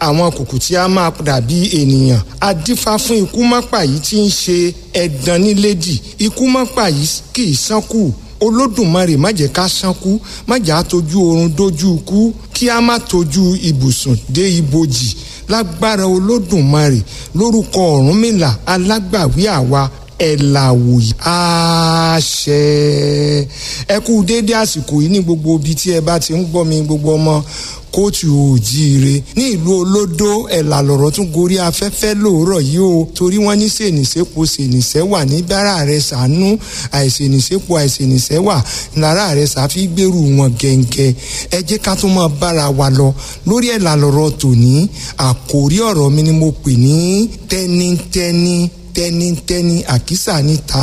àwọn kùkù tí a máa dàbí ènìyàn adífá fún ikú mọ́pà yìí tí ń ṣe ẹ̀dán nílédì ikú mọ́pà yìí kì í sánkù olódùmarè má jẹ́ ká sánkú má jẹ́ àtọ́jú oorun dójú ikú kí a má tọ́jú ibùsùn dé ibojì lágbára olódùmarè lórúkọ ọ̀rúnmìlà alágbàwí àwa ẹ̀làwòyí àṣẹ ẹ kú déédé àsìkò yìí ní gbogbo ibi tí ẹ bá ti ń gbọ́ mi gbogbo ọmọ kóòtù òjíire ní ìlú olódó ẹ̀là lọ̀rọ̀ tún gorí afẹ́fẹ́ lóòrọ̀ yìí o torí wọ́n ní sèǹsẹ́po sèǹsẹ́ wà ní bára rẹ̀ sànú àìsèǹsẹ́po àìsèǹsẹ́ wà lára rẹ̀ sàfi gbèrú wọn gẹ̀ǹgẹ̀ ẹ jẹ́ ká tún máa bára wa lọ lórí ẹ̀là lọ̀rọ̀ tòní àkòrí ọ̀rọ̀ mi ni mo pè ní tẹ́nítẹ́ní tẹ́nítẹ́ní àkísà níta